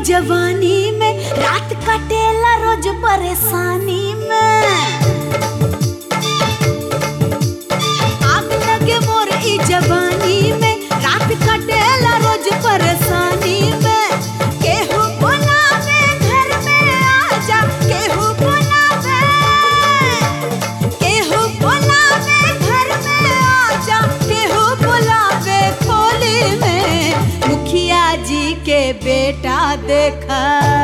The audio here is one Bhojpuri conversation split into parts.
जवानी में रात कटेला रोज परेशानी में आग लगे मोर ई जवानी में रात कटेला रोज परेशानी में केहू बुलावे घर में आजा केहू बुलावे केहू बुलावे घर में आजा केहू बुलावे खोली में मुखिया जी के बेटा देखा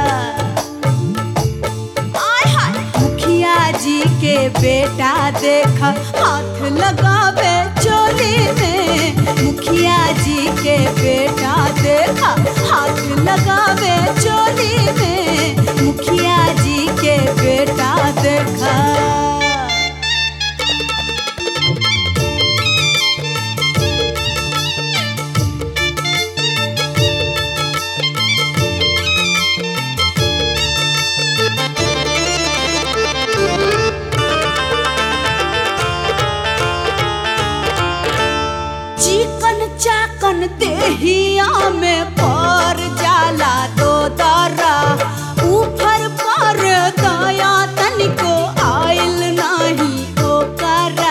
आय हाय मुखिया जी के बेटा देखा हाथ लगावे चोली में मुखिया जी के बेटा देखा हाथ लगावे चोली में मुखिया जी के बेटा देखा चिकन चाकन देहिया में पर जाला दो दरा ऊपर पर दया तनिको आइल नाही ओकरा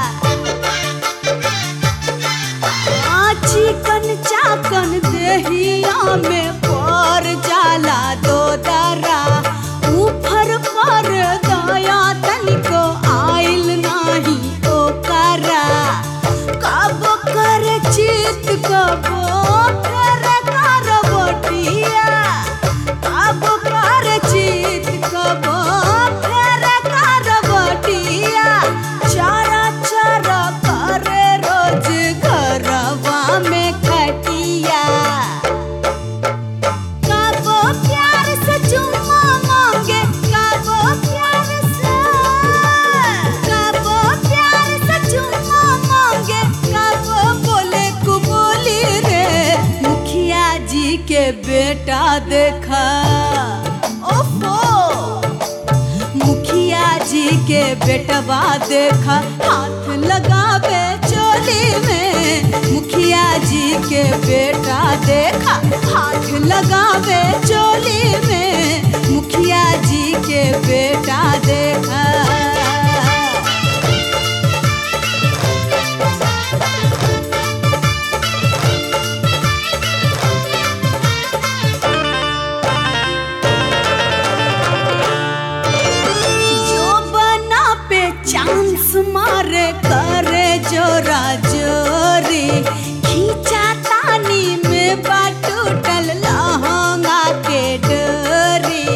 आ चिकन चाकन देहिया में पर जाला दो दरा ऊपर पर दया तनिको आइल नाही ओकरा कब कर चित कबो कर करवटिया कब कर चित कबो कर करवटिया चारा चारा करे रोज घरवा में खटिया कबो प्यार से चुम्मा मांगे कबो प्यार से कबो प्यार से चुम्मा मांगे कबो बोले कुबोली रे मुखिया जी के बेटा देखा ओफो मुखिया जी के बेटवा देखा हाथ लगावे चोली में मुखिया जी के बेटा देखा हाथ लगावे चोली में मुखिया जी के बेटा देखा जो बना पे चांस मारे करे जोरा जोरी खींचा तानी में बाटूटल लहंगा के डोरी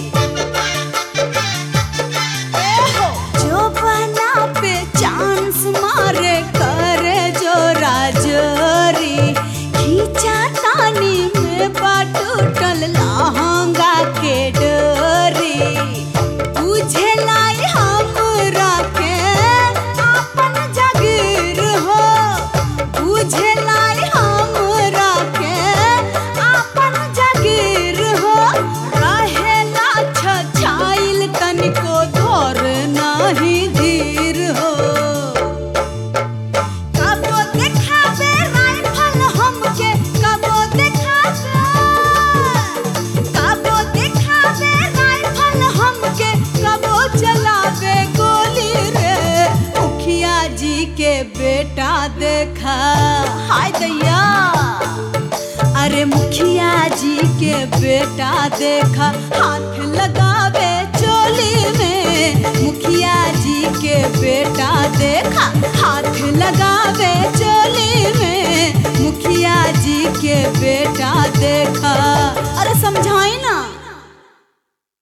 एहो, जो बना पे चांस मारे करे जोरा जोरी खींचा तानी में बाटूटल लहंगा के डोरी बुझे लाई हमरा के अपन जागीर हो बुझे लाई हमरा के अपन जागीर हो रहेला छछाइल तनिको धर नाही धीर हो कबो देखावे राइफल हमके कबो देखावे कबो देखावे राइफल हमके कबो चलावे गोली रे मुखिया जी के बेटा देखा हाय दैया अरे मुखिया जी के बेटा देखा हाथ लगावे चोली में मुखिया जी के बेटा देखा हाथ लगावे चोली में मुखिया जी के बेटा देखा अरे समझाई ना